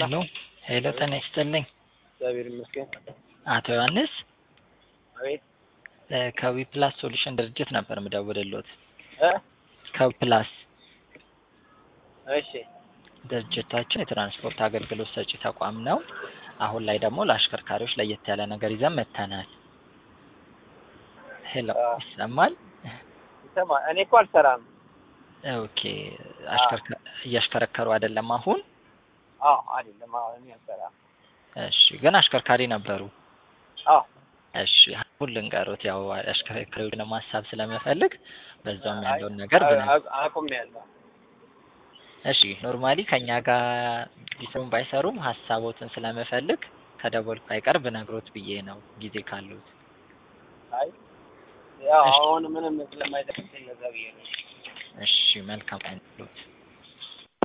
ሄሎ ሄሎ፣ ጤና ይስጥልኝ። እግዚአብሔር ይመስገን። አቶ ዮሐንስ አቤት እ ከዊ ፕላስ ሶሉሽን ድርጅት ነበር የምደውልልዎት። እ ከዊ ፕላስ እሺ ድርጅታችን የትራንስፖርት አገልግሎት ሰጪ ተቋም ነው። አሁን ላይ ደግሞ ለአሽከርካሪዎች ለየት ያለ ነገር ይዘን መጥተናል። ሄሎ አ ይሰማል? ይሰማ እኔ እኮ አልሰራም። ኦኬ አሽከርካ- እያሽከረከሩ አይደለም አሁን? አዎ አይደለም። አዎ እኔ አልሰራም። እሺ ግን አሽከርካሪ ነበሩ? አዎ እሺ አሁን ልንገሮት ያው አሽከርካሪዎችንም ሀሳብ ስለምፈልግ በዛውም አይ ያለውን ነገር አ- ብነ አ- አቁሜያለሁ። እሺ ኖርማሊ ከኛ ጋር ቢሰሩም ባይሰሩም ሀሳቦትን ስለምፈልግ ከደወልኩ አይቀር ብነግሮት ብዬ ነው ጊዜ ካሉት። አይ ያው እሺ አሁን ምንም ስለማይጠቅም ለዛ ብዬ ነው። እሺ መልካም ቀን ይሁንልዎት።